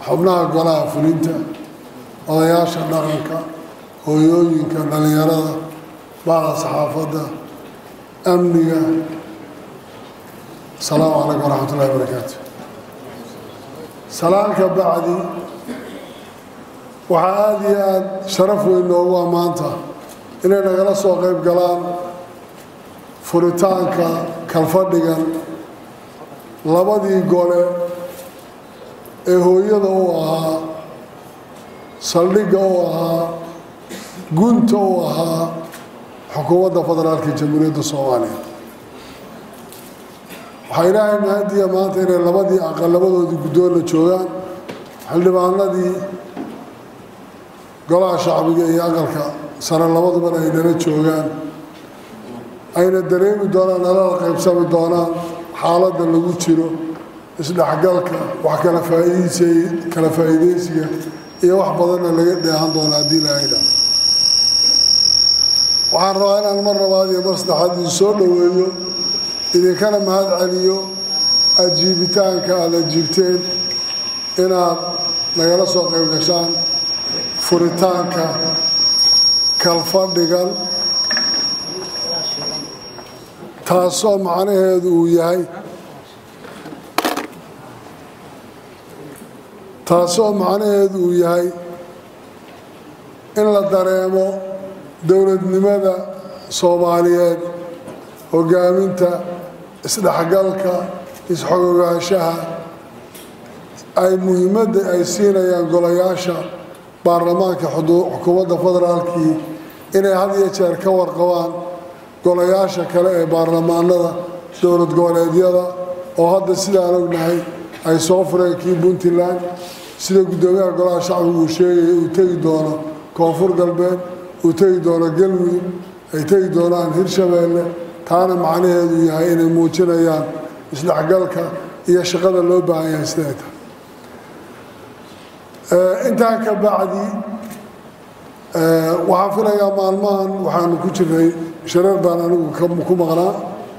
xubnaha golaha fulinta odayaasha dhaqanka hooyooyinka dhallinyarada bacda saxaafadda amniga asalaamu calaykum waraxmat ullahi barakaatu salaanka bacdi waxaa aada iyo aada sharaf weyn noogu ammaanta inay nagala soo qayb galaan furitaanka kalfadhigan labadii gole ee hooyada u ahaa saldhigga u ahaa gunta u ahaa xukuumadda federaalka jamhuuriyadda soomaaliya waxaa ilaahay mahadiya maanta inay labadii aqal labadoodii guddoonna joogaan xildhibaanadii golaha shacbiga iyo aqalka sare labadubana ay nala joogaan ayna dareemi doonaan nalala qaybsami doonaan xaaladda lagu jiro isdhexgalka wax kala faaids kala faa'iidaysiga iyo wax badanna laga dheehan doona haddii lahayda waxaan rabaa inaan mar labaad iyo mar saddexaad idin soo dhoweeyo idinkana mahad celiyo ajiibitaanka aada ajiibteen inaad nagala soo qayb gashaan furitaanka kalfadhigan taasoo macnaheedu uu yahay taasoo macnaheedu uu yahay in la dareemo dowladnimada soomaaliyeed hogaaminta isdhexgalka isxogogaanshaha ay muhiimadda ay siinayaan golayaasha baarlamaanka xukuumadda federaalkii inay had iyo jeer ka warqabaan golayaasha kale ee baarlamaanada dowlad goboleedyada oo hadda sidaan ognahay ay soo fureen kii puntland sida guddoomiyaha golaha shacbigu uu sheegaya uu tegi doono koonfur galbeed uu tegi doono galmudug ay tegi doonaan hirshabeelle taana macnaheedu yahay inay muujinayaan isdhexgalka iyo shaqada loo baahan yahay siday tahay intaa ka bacdi waxaan filayaa maalmahan waxaanu ku jirnay shareer baan anigu ku maqnaa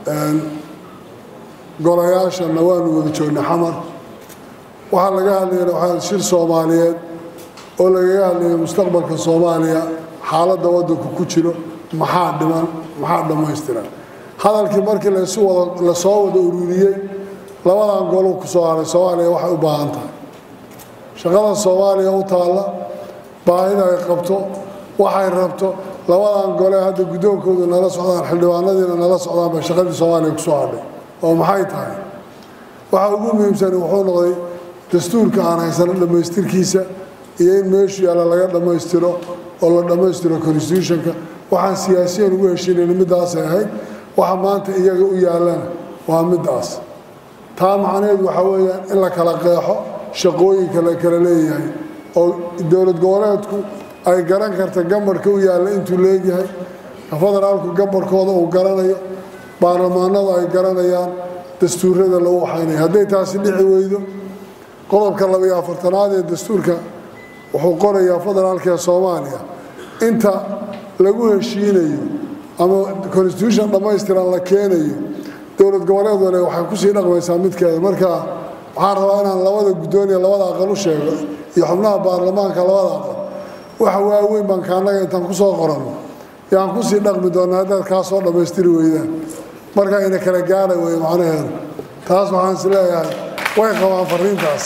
golayaashana waanu wada joognay xamar waxaa laga hadlayana waxaa shir soomaaliyeed oo lagaga hadlaya mustaqbalka soomaaliya xaaladda waddanku ku jiro maxaa dhiman maxaa dhammaystiran hadalkii markii lasu wada lasoo wada ururiyey labadan golu ku soo haray soomaaliya waxay u baahan tahay shaqada soomaaliya u taalla baahida ay qabto waxay rabto labadan gole hadda guddoonkoodu nala socdaan xildhibaanadiina nala socdaan bay shaqadii soomaaliya kusoo hadhay oo maxay tahay waxa ugu muhiimsani wuxuu noqday dastuurka aan haysano dhammaystirkiisa iyo in meeshu yaalla laga dhammaystiro oo la dhammaystiro constitutionka waxaan siyaasiyan ugu heshiinayn middaasay ahayd waxa maanta iyaga u yaallana waa middaas taa macnaheedu waxaa weeyaan in la kala qeexo shaqooyinka la kala leeyahay oo dowlad goboleedku ay garan karta gambarhka u yaalla intuu leegyahay federaalku gambarhkooda uu garanayo baarlamaanada ay garanayaan dastuurada lagu waxaynaya hadday taasi dhici weydo qodobka labayo afartanaad ee dastuurka wuxuu qorayaa federaalka ee soomaaliya inta lagu heshiinayo ama constitution dhammaystiran la keenayo dowlad goboleed wale waxay kusii dhaqmaysaa midkeeda marka waxaan rabaa inaan labada guddoon iyo labada aqal u sheego iyo xubnaha baarlamaanka labada aqal waxa waaweyn baan kaanaga intaan kusoo qoranno yaan kusii dhaqmi doonaa haddaad kaa soo dhammaystiri weydaan marka ina kala gaara wey macnaheedu taas waxaan is leeyahay way qabaan fariintaas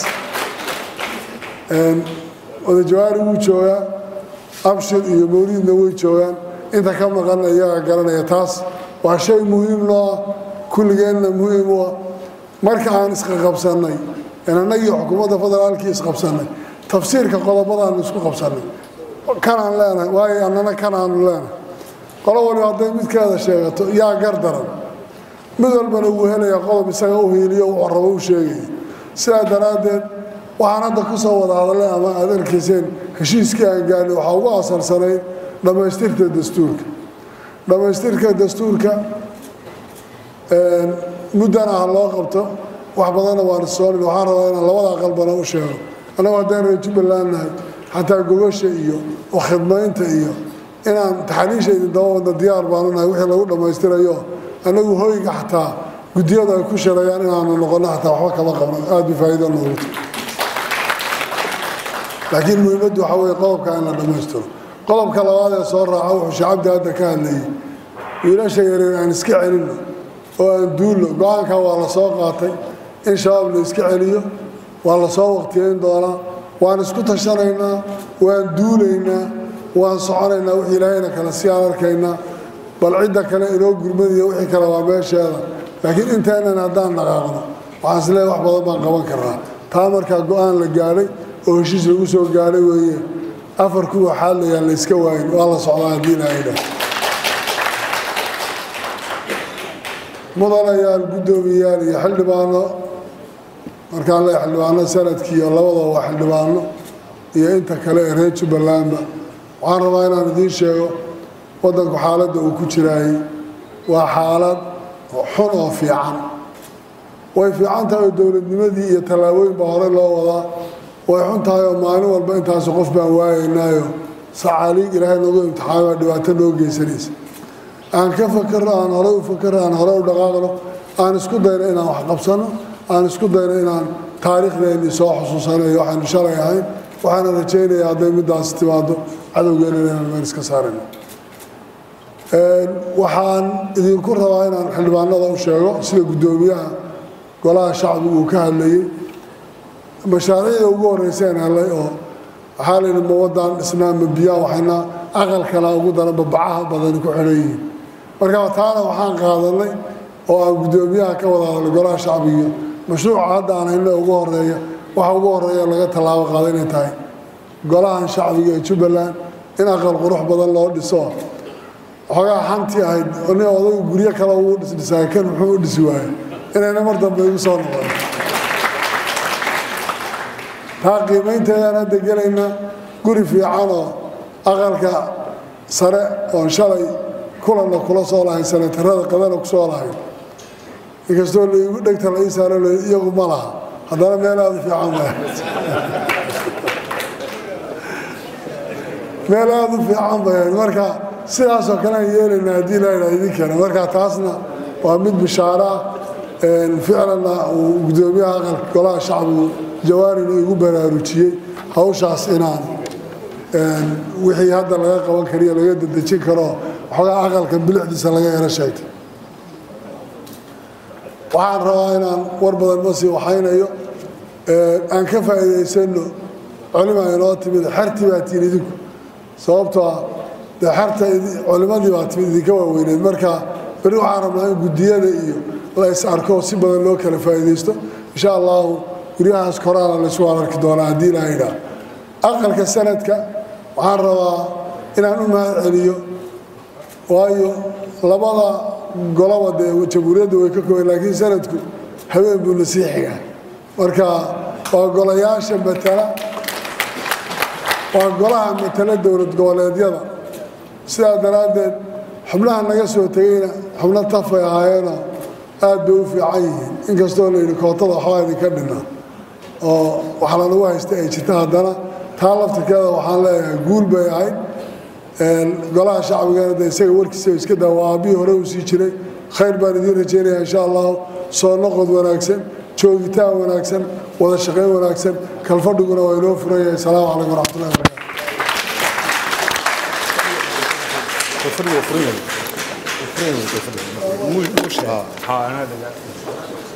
wadajawaari wuu joogaa abshir iyo mawliidna way joogaan inta ka maqanna iyaga garanaya taas waa shay muhiim noo ah kulligeenna muhiim u ah marka aan isqaqabsannay inannagii xukuumadda federaalkii isqabsannay tafsiirka qodobadaanu isku qabsannay kanaan leenahay waayo annana kanaanu leenahay qolo waliba hadday midkeeda sheegato yaa gar daran mid walbana wuu helayaa qodob isaga u hiiliyo wuxuu rabo u sheegaya sidaa daraaddeed waxaan hadda ku soo wada hadalay ama aad arkayseen heshiiskii aan gaarnay waxaa ugu asarsanayd dhammaystirka dastuurka dhammaystirka dastuurka muddana ha loo qabto wax badanna waan soonin waxaan rabaa inaan labada aqalbana u sheego annagu haddaan reer jubbaland nahay xataa gogosha iyo khidmaynta iyo inaan taxaliisha idin daba wadna diyaar baanu nahay wixii lagu dhammaystirayo annagu hoyga xataa guddiyadu ay ku shareeyaan inaanu noqonno xataa waxba kama qabno aad bay faa'iido noogu tahay laakiin muhiimaddu waxaa weeye qodobka in la dhammaystiro qodobka labaad ee soo raaca wuxuu shacabdi hadda ka hadlayay wiilasha yareer aan iska celinno oo aan duulno go-aanka waa la soo qaatay in shabaab la iska celiyo waa la soo waqtiyeyn doonaa waan isku tashanaynaa waan duulaynaa waan soconaynaa wixii ilaahayna kale si aan arkaynaa bal cidda kale inoo gurmadiyo wixii kale waa meesheeda laakiin intaynan haddaan dhaqaaqno waxaan isleeyahay wax badan baan qaban karnaa taa markaa go-aan la gaadhay oo heshiis lagu soo gaadhay weeye afar kuwa xaalayaa la iska waayin waa la socdaa haddii ilaahayda mudanayaal guddoomiyayaal iyo xildhibaano markaan le xildhibaano sanadkiiyo labadaba waa xildhibaano iyo inta kale ee reer jubbalandba waxaan rabaa inaan idiin sheego waddanku xaaladda uu ku jiraayey waa xaalad xun oo fiican way fiican tahay oo dowladnimadii iyo tallaabooyin baa hore loo wadaa way xun tahay oo maalin walba intaasu qof baan waayaynaayo sacaaliig ilaahay noogu imtixaama dhibaato noo geysanaysa aan ka fakaro aan horey u fakaro aan horey u dhaqaaqno aan isku dayno inaan wax qabsano aan isku dayno inaan taariikhdeenii soo xusuusano iyo waxaynu shalay ahayn waxaana rajaynayaa hadday middaas timaado cadowgeena inaan meel iska saarayno waxaan idinku rabaa inaan xildhibaanada u sheego sida guddoomiyaha golaha shacbigu uu ka hadlayey mashaariicda ugu horreyseen helay oo waxaa layidhi ma waddaan dhisnaa ma biyaan waxayna aqalkana ugu daran babacaha badani ku xidhan yihiin marka taana waxaan qaadanay oo aan guddoomiyaha ka wada hadlay golaha shacbigiyo mashruuca hadda aan hayna ugu horeeya waxa ugu horeeya laga tallaabo qaada inay tahay golahan shacbiga ee jubbaland in aqal qurux badan loo dhiso waxoogaa xantii ahayd nin odagu guryo kale uu dhisdhisaay kan muxuu u dhisi waayey inayna mar dambe igu soo noqon taa qiimaynteedaan hadda gelaynaa guri fiican oo aqalka sare oon shalay kulanna kula soo lahayn sanatarada qadana ku soo lahayn inkastoo laigu dhegta la ii saaro iyagu ma laha haddana meel aada u fiican wa meel aada u fiican bay marka sidaasoo kale aan yeelaynaa haddii laydhaa idinkana marka taasna waa mid bishaaro ah ficlanna uu guddoomiyaha aqalka golaha shacbigu jawaarina igu baraarujiyey hawshaas inaan wixii hadda laga qaban kariyo laga dedejin karo waxoogaa aqalka bilixdiisa laga yaro sheegtay waxaan rabaa inaan war badan ma sii waxaynayo aan ka faa'iidaysano culimaa inoo timid xertii baa tihin idinku sababtoo ah dee xerta culimadii baa timid idinka waaweyneed marka beri waxaan rabnaa in guddiyada iyo la is arko si badan loo kala faa'iidaysto insha allahu guryahaas koraana laysu ararki doonaa haddii ilaa idhaa aqalka sanadka waxaan rabaa inaan u mahad celiyo waayo labada goloba dee jamhuuriyadda way ka kooban laakiin sanadku habeen buu nasii xigaa marka waa golayaasha matala waa golaha matala dowlad goboleedyada sidaa daraaddeed xubnaha naga soo tegeyna xubno tafay ahaayeenoo aad bay u fiican yihiin inkastoo layidhi kootada waxbaa idinka dhinna oo wax lanagu haysta ay jirta haddana taa laftirkeeda waxaan leeyahay guul bay ahayd golaha shacbigana de isaga warkiisa iska daa waa aabbihii hore uu sii jiray khayr baan idiin rajaynaya insha allahu soo noqod wanaagsan joogitaan wanaagsan wada shaqayn wanaagsan kalfadhiguna waa inoo furan yahay asalaamu calaykum waraxmatullahi wabarakatu الفرن وفرن الفرن والفرن مش مش ها ها انا